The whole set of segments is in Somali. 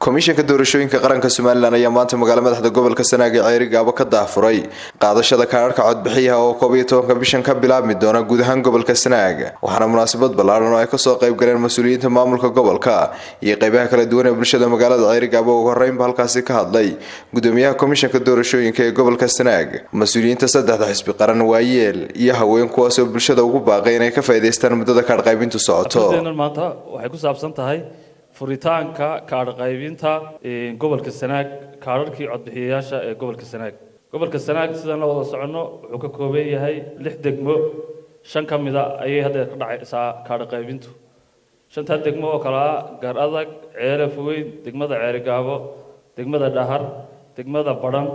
komishanka doorashooyinka qaranka somalilan ayaa maanta magaala madaxda gobolka sanaag ee ceyri gaabo ka daafuray qaadashada kaadharhka codbixiyaha oo koob iyo tobanka bishan ka bilaabmi doona guud ahaan gobolka sanaag waxaana munaasabad ballaaran oo ay kasoo qayb galeen mas-uuliyiinta maamulka gobolka iyo qeybaha kala duwan ee bulshada magaalada ceyri gaabo ugu horeynba halkaasi ka hadlay gudoomiyaha komishanka doorashooyinka ee gobolka sanaag mas-uuliyiinta saddexda xisbi qaran waayeel iyo haween kuwaasoo bulshada ugu baaqay inay ka faa'iidaystaan muddada kaadh qaybintu socoto maanta waxay ku saabsan tahay furitaanka kaadh qaybinta gobolka sanaag kaadharkii codbixiyayaasha ee gobolka sanaag gobolka sanaag sidaan la wada soconno wuxuu ka kooban yahay lix degmo shan ka mida ayay hadda ka dhacaysaa kaadh qaybintu shantaa degmo oo kale ah gar adag ceelaf weyn degmada ceerigaabo degmada dhahar degmada badhan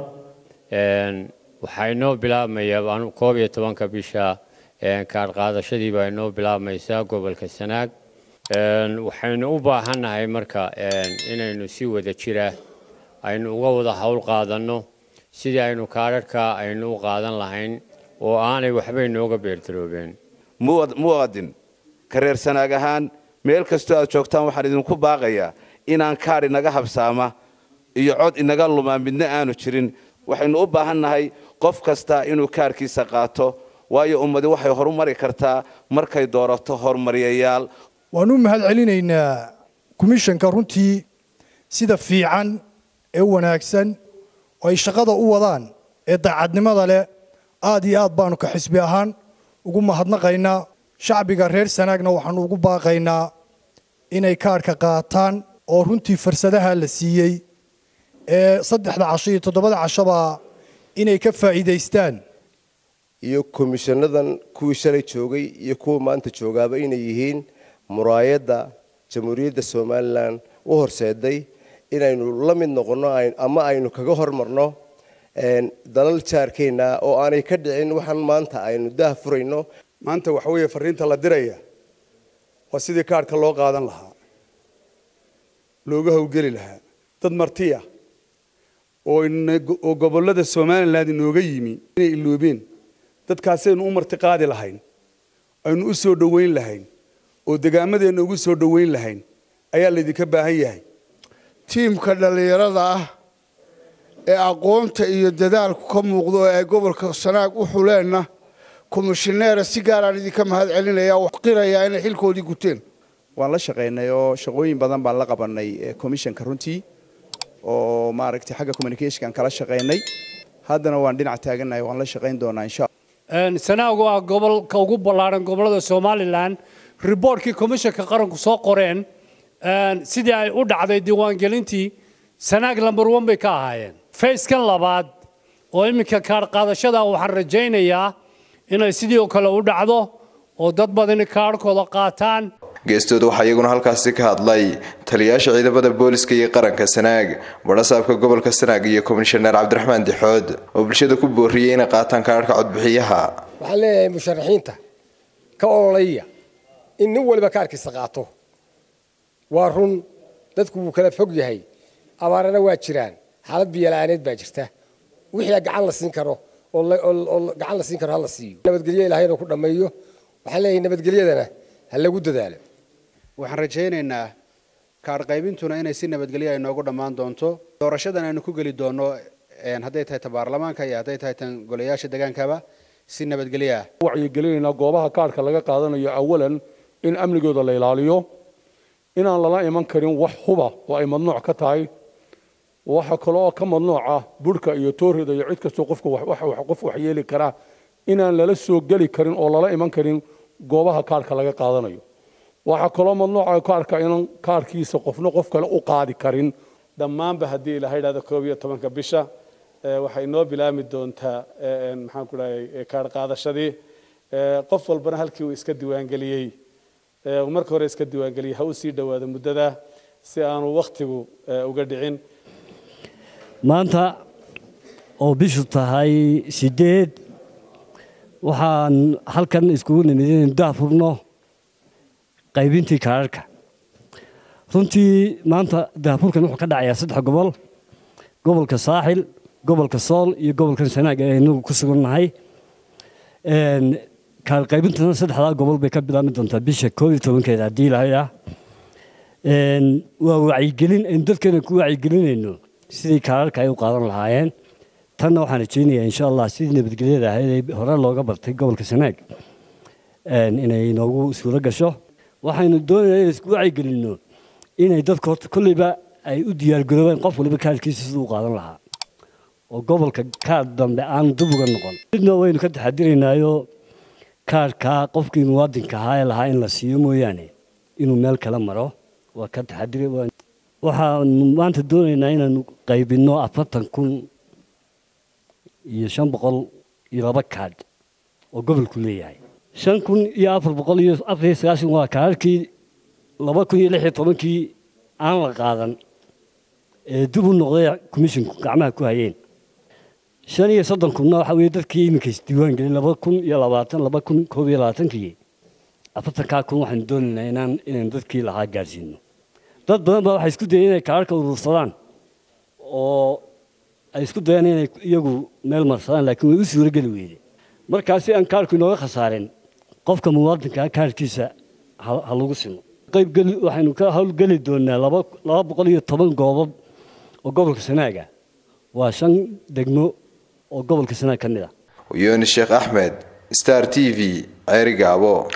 waxaa inoo bilaabmaya koob iyo tobanka bisha kaadh qaadashadii baa inoo bilaabmaysaa gobolka sanaag waxaynu u baahannahay marka inaynu si wada jira aynu uga wada howl qaadanno sidii aynu kaadharhka aynu u qaadan lahayn oo aanay waxba inooga beerdaroobeen muwaadin kareer sanaag ahaan meel kastoo aad joogtaan waxaan idinku baaqayaa inaan kaadh inaga habsaama iyo cod inaga lumaa midna aanu jirin waxaynu u baahannahay qof kasta inuu kaadhkiisa qaato waayo ummadi waxay horumari kartaa markay doorato horumariyayaal waanu mahad celinaynaa komishanka runtii sida fiican ee wanaagsan oo ay shaqada u wadaan ee daacadnimada leh aad iyo aad baanu ka xisbi ahaan ugu mahadnaqaynaa shacbiga reer sanaagna waxaanu ugu baaqaynaa inay kaadhka qaataan oo runtii fursadaha la siiyey ee saddexda casho iyo toddobada cashoba inay ka faa'iidaystaan iyo komishanadan kuwii shalay joogay iyo kuwa maanta joogaaba inay yihiin muraayadda jamhuuriyadda somalilan u horseeday inaynu la mid noqonno ama aynu kaga hormarno dalal jaarkeenna oo aanay ka dhicin waxaan maanta aynu daah furayno maanta waxa weeye fariinta la diraya waa sidii kaadhka loo qaadan lahaa looga howlgeli lahaa dad martiya oo gobollada somalilan inooga yimi inay iloobeen dadkaasaynu u marti qaadi lahayn aynu u soo dhoweyn lahayn oo degaamadeenna ugu soo dhoweyn lahayn ayaa laydinka baahan yahay tiimka dhallinyarada ah ee aqoonta iyo dadaalku ka muuqdo ee ay gobolka sanaag u xuleenna komishineera si gaaraan idinka mahad celinaya oo qirayaa inay xilkoodii guteen waan la shaqaynay oo shaqooyin badan baan la qabanay komishanka runtii oo maaragtay xagga communicationkan kala shaqaynay haddana waan dhinac taagannahay waan la shaqayn doonaa insha sanaagu ah gobolka ugu ballaaran gobollada somalilan riboortkii komishanka qaranku soo qoreen sidii ay u dhacday diiwaangelintii sanaag lambar one bay ka ahaayeen fayskan labaad oo iminka kaadh qaadashada waxaan rajaynayaa inay sidii oo kale u dhacdo oo dad badani kaadhkooda qaataan geestooda waxaa iyaguna halkaasi ka hadlay taliyayaasha ciidamada booliska iyo qaranka sanaag badhasaabka gobolka sanaag iyo komishaneer cabdiraxmaan dixood oo bulshada ku booriyey inay qaataan kaadharhka codbixiyaha waxaan leeyahay musharaxiinta ka ololaya in nin waliba kaarkiisa qaato waa run dadku wuu kala fog yahay abaarana waa jiraan xaalad biyola'aaneed baa jirta wixii gacan la siin karo oo gacan la siin karo ha la siiyo nabadgelyo ilahay inuu ku dhammeeyo waxaan leeyahay nabadgelyadana ha lagu dadaalo waxaan rajaynaynaa kaadh qaybintuna inay si nabadgelyo ay noogu dhammaan doonto doorashadan aynu ku geli doonno hadday tahay ta baarlamaanka iyo hadday tahay tan golayaasha degaankaba si nabadgelyo ah wacyigelinaynaa goobaha kaadhka laga qaadanayo awalan in amnigooda la ilaaliyo inaan lala iman karin wax huba oo ay madnuuc ka tahay waxa kale oo ka madnuuca burhka iyo toorida iyo cid kastoo qofka qof wax yeeli kara inaan lala soo geli karin oo lala iman karin goobaha kaadhka laga qaadanayo waxaa kaloo madnuuca kaadhka inaan kaadhkiisa qofna qof kale u qaadi karin dhammaanba haddii ilaha idhahdo koob iyo tobanka bisha waxay noo bilaami doontaa maxaan ku dhahay kaadh qaadashadii qof walbana halkii uu iska diiwaangeliyey marka hore iska diiwaangeliyey ha u sii dhowaado muddada si aanu wakhtigu uga dhicin maanta oo bishu tahay sideed waxaan halkan iskugu nimid inaynu daafurno qaybintii kaadharhka runtii maanta daafurkan wuxuu ka dhacayaa saddex gobol gobolka saaxil gobolka sool iyo gobolkan sanaag ee inagu ku sugannahay kaadh qaybintana saddexdaa gobol bay ka bilaabmi doontaa bisha koob iyo tobankeeda haddii ilahay ah waa wacyigelin aynu dadkeena ku wacyigelinayno sidii kaararka ay u qaadan lahaayeen tanna waxaan rajaynayaa insha allah sidii nabadgelyada ahayd ee hore looga bartay gobolka sanaag inay inoogu suuro gasho waxaynu doonaynaa inay isku wacyigelinno inay dadka horta kolleyba ay u diyaargaroobeen qof waliba kaarkiisa siduu u qaadan lahaa oo gobolka kaar dambe aan dib uga noqon midna waynu ka taxadiraynaayo kaarkaa qofkii muwaadinka ahaa ee lahaa in la siiyo mooyaane inuu meel kala maro waa ka taxadiri waxaanu maanta doonaynaa inaanu qaybinno afartan kun iyo shan boqol iyo laba kaadh oo gobolku leeyahay shan kun iyo afar boqol iyo afar iyo sagaashan waa kaararkii laba kun iyo lix iyo tobankii aan la qaadan ee dib u noqday komishinku gacmaha ku hayeen shan iyo soddon kunna waxa weeye dadkii iminka isdiiwaan gelin laba kun iyo labaatan laba kun koob iyo labaatankii afartankaa kun waxaanu doonaynaa inaan inaynu dadkii lahaa gaarsiino dad badan baa waxay isku dayeen inay kaararka urursadaan oo ay isku dayeen inay iyagu meel marsadaan laakiin way u suurogeli weyde markaa si aan kaarku inooga khasaarin qofka muwaadinkaa kaarkiisa ha lagu simo qaybgeli waxaynu ka howlgeli doonaa laba laba boqol iyo toban goobob oo gobolka sanaaga waa shan degmo oo gobolka sanaag ka mid ah yunis sheekh axmed star t v ceerigaabo